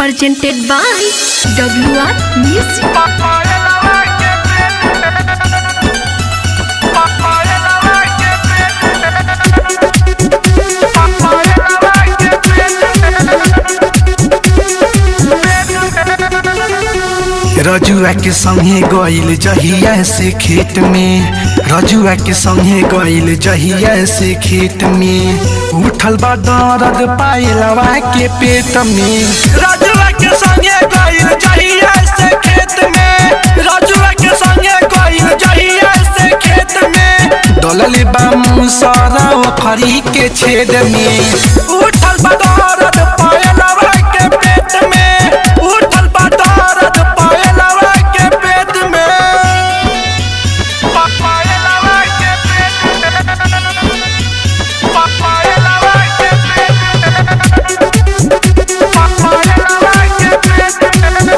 presented by WR Music. रजुआ के संगे गइल जहिया से खेत में रजुआ के संगे गइल जहिया से खेत में उठल बा दर्द पायलवा के पेट में रजुआ के संगे गइल जहिया से खेत में रजुआ के संगे गइल जहिया से खेत में डोलल बा मुसरा ओखरी के छेद में उठल बा दर्द पायलवा के पेट में उठल बा दर्द पायलवा के पेट में पायलवा के पेट पायलवा के पेट पायलवा के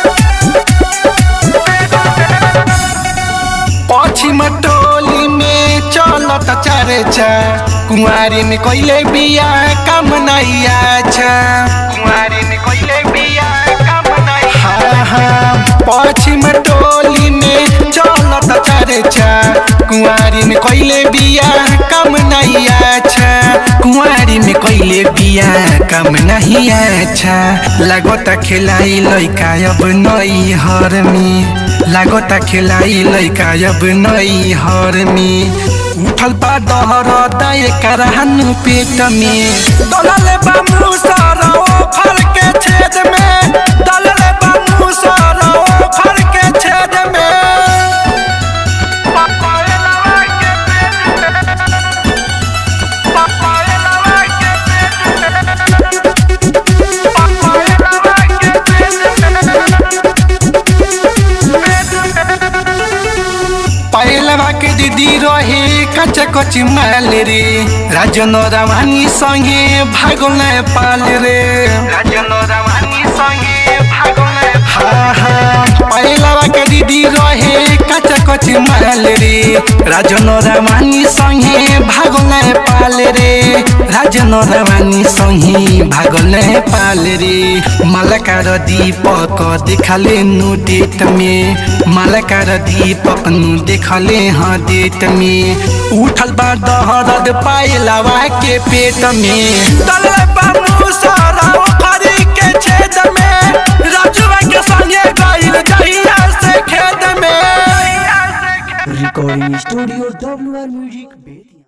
पश्चिम टोली में चलत चर्चा कुंवारी में कोइले बिया कम नहीं आछा कुंवारी में कोइले बिया कम नहीं हाँ हाँ पश्चिम टोली में चलत चर्चा कुंवारी में कोइले बिया कम नहीं आछा कुंवारी में कोइले बिया कम नहीं आछा लागत खिलाई लइका अब नई हर में लागता खिलाई लइका अब नई हर में उठल बा दहर दाय करहनु पेट में दलले बा मुसर ओखर के छेद में दलले बा मुसर ओखर के छेद में पायलवा के पायलवा के पायलवा के पहलवा के दीदी रहे कच कच माल रे राजन रामानी संगे भागल पाल रे राजन रामानी संगे भागल हाँ हाँ पहलवा के दीदी रहे कच कच माल रे राजन रामानी संगे भागल पाल रे राजन रामानी संगे भागल पाल रे मलकार दीपक देखले नु डेट में मलकार दीपक नु देखले हाँ डेट में उठल बा दहरद पायलवा के पेट में दल बा मुसरा ओखरी के छेद में राजुआ के संगे गइल जहिया से खेत में Recording Studio WR Music.